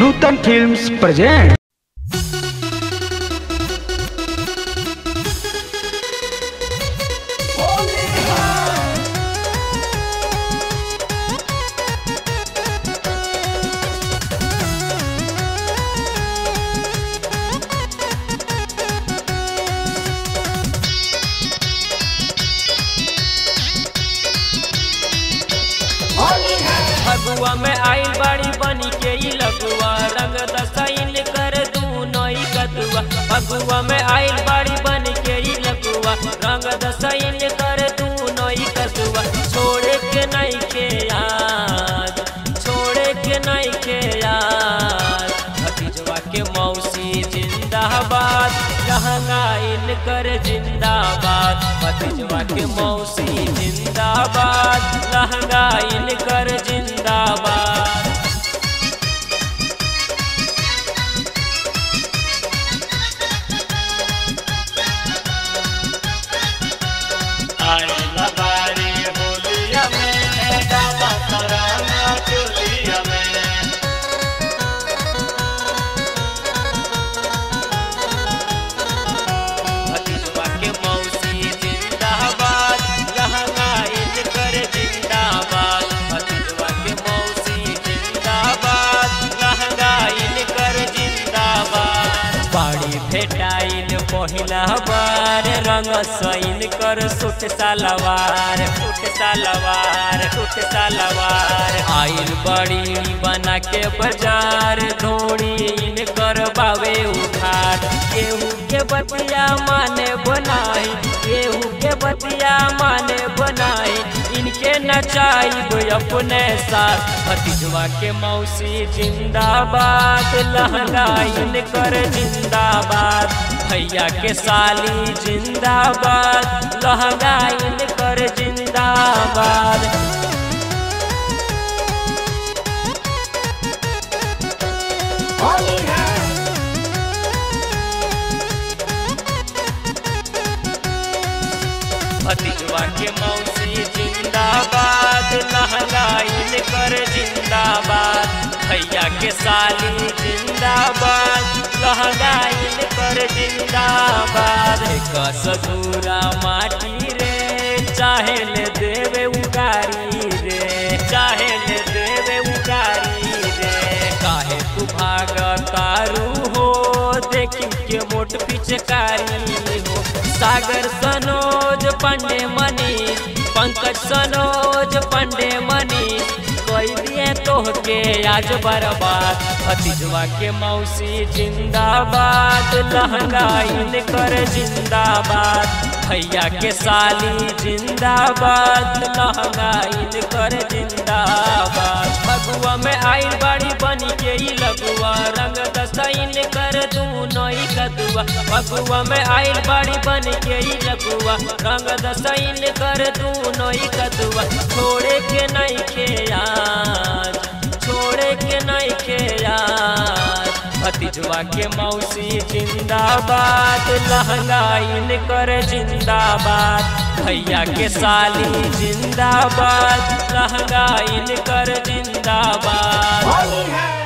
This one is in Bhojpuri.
नूतन फिल्म्स प्रेजेंट फगुआ में आइल बाड़ी बनी के ई लगुआ रंग दसाइन कर दू नई कदुआ फगुआ में आइल बाड़ी बनी के ई लगुआ रंग दसाइन कर दू नई कदुआ छोड़े के नहीं के याद छोड़े के नहीं के याद भतीजवा के मौसी जिंदाबाद लहंगाइन कर जिंदाबाद भतीजवा के मौसी जिंदाबाद लहंगाइन कर जिंदाबाद आइला बारी होलिया में डाला तराना चोलिया में भतीजवा के मौसी जिंदाबाद लहंगाइन कर जिंदाबाद भतीजवा के मौसी जिंदाबाद लहंगाइन कर जिंदाबाद बाड़ी भेटाइल पहिला बार रंग सैन कर सुट सलवार सुट सलवार सुट सलवार आइल बड़ी बना के बाजार धोड़ी इन कर बावे उठार केहू के बतिया माने बनाई केहू के बतिया माने बनाई इनके नचाइब अपने साथ भतीजवा के मौसी जिंदाबाद लहंगा इन कर जिंदाबाद भैया के साली जिंदाबाद लहंगा इन कर जिंदाबाद भतीजवा के मौसी जिंदाबाद लहंगाइन कर जिंदाबाद भैया के साली जिंदाबाद लहंगाइन कर जिंदाबाद एक सधूरा माटी रे चाहे ले देवे उगारी रे चाहे ले देवे उगारी रे काहे तू भाग तारू हो देखी के मोट पिचकारी हो सागर सनोज पांडे मनीष पंकज सनोज पांडे मनीष कोई दिए तोहके आज बर्बाद भतीजवा के मौसी जिंदाबाद लहंगा इन कर जिंदाबाद भैया के साली जिंदाबाद लहंगा इन कर जिंदाबाद फगुआ में आइल बाड़ी बनी के ई लगुआ रंग दसाइन कर दू नई कदुआ फगुआ में आइल बाड़ी बनी के ई लगुआ रंग दसाइन कर दू नई कदुआ छोड़े के नहीं के याद छोड़े के नहीं के याद भतीजवा के मौसी जिंदाबाद लहंगा इन कर जिंदाबाद भैया के साली जिंदाबाद लहंगा इन कर जिंदाबाद